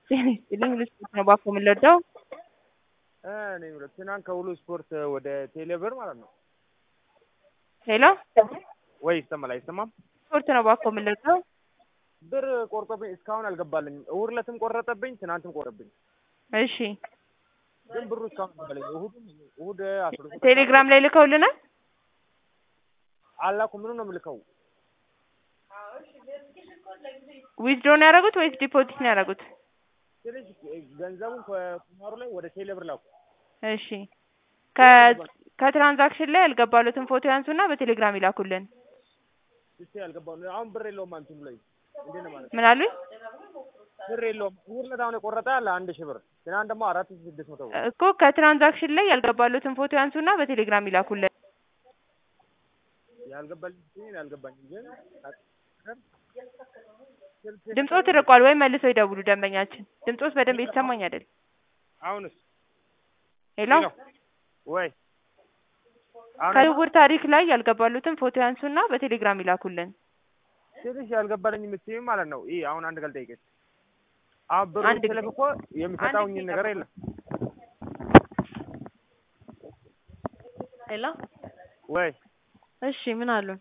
ጤና ይስጥልኝ ልስፖርት ነው ባኮ የምንለዳው እኔ የምለው ትናንት ከሁሉ ስፖርት ወደ ቴሌብር ማለት ነው ሄሎ ወይ ይሰማል አይሰማም? ስፖርት ነው ባኮ የምንለዳው ብር ቆርጦብኝ እስካሁን አልገባልኝም። እሑድ ዕለትም ቆረጠብኝ፣ ትናንትም ቆረጠብኝ። እሺ ግን ብሩ እስካሁን አልገባልኝም። እሑድ እሑድ አስር ቴሌግራም ላይ ልከውልናል አላኩ ምኑ ነው የምልከው? ዊዝድሮ ነው ያደረጉት ወይስ ዲፖዚት ነው ያደረጉት? ትንሽ ገንዘቡን ከቁማሩ ላይ ወደ ቴሌብር ላኩ። እሺ ከ- ከትራንዛክሽን ላይ ያልገባሉትን ፎቶ ያንሱና በቴሌግራም ይላኩልን። እስቲ ያልገባው አሁን ብር የለውም አንቱም ላይ እንዴት ነው ማለት ምን አሉኝ? ብር የለውም። እሑድ ዕለት አሁን የቆረጠ አለ አንድ ሺህ ብር፣ ትናንት ደግሞ አራት ሺህ ስድስት መቶ ብር። እኮ ከትራንዛክሽን ላይ ያልገባሉትን ፎቶ ያንሱና በቴሌግራም ይላኩልን። ያልገባልኝ ሲል ያልገባኝም ግን ድምጾ ትርቋል ወይ መልሰው ይደውሉ ደንበኛችን። ድምጾስ በደንብ የተሰማኝ አይደል? አሁንስ ሄሎ ወይ አሁን ከዝውውር ታሪክ ላይ ያልገባሉትን ፎቶ ያንሱና በቴሌግራም ይላኩልን። ትንሽ ያልገባልኝ የምትይው ማለት ነው። ይህ አሁን አንድ ቀን ጠይቀች። አሁን ብሩ አንድ ስልክ ጊዜ- እኮ የሚሰጣውኝ ጊዜ ነገር ጠብቁ። የለም ሄሎ ወይ እሺ ምን አሉን?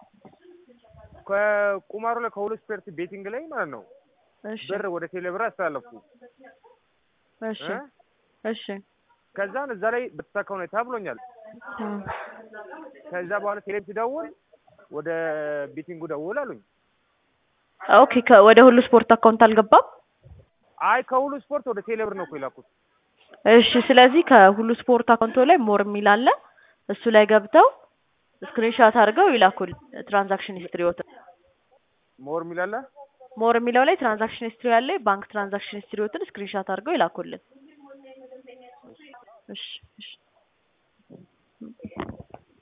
ከቁማሩ ላይ ከሁሉ ስፔርት ቤቲንግ ላይ ማለት ነው እሺ ብር ወደ ቴሌብር አስተላለፍኩ እሺ እ? እሺ ከዛን እዛ ላይ በተሳካ ሁኔታ ብሎኛል። እም። ከዛ በኋላ ቴሌብ ሲደውል ወደ ቤቲንጉ ደውል አሉኝ። ኦኬ ከ- ወደ ሁሉ ስፖርት አካውንት አልገባም። አይ ከሁሉ ስፖርት ወደ ቴሌብር ነው እኮ የላኩት። እሺ ስለዚህ ከሁሉ ስፖርት አካውንቶ ላይ ሞር የሚል አለ። እሱ ላይ ገብተው ስክሪንሻት አድርገው ይላኩል ትራንዛክሽን ሂስትሪዎት ሞር የሚላለ ሞር የሚለው ላይ ትራንዛክሽን ሂስትሪ ያለ ባንክ ትራንዛክሽን ሂስትሪዎትን ስክሪንሻት አድርገው ይላኩልን። እሺ እሺ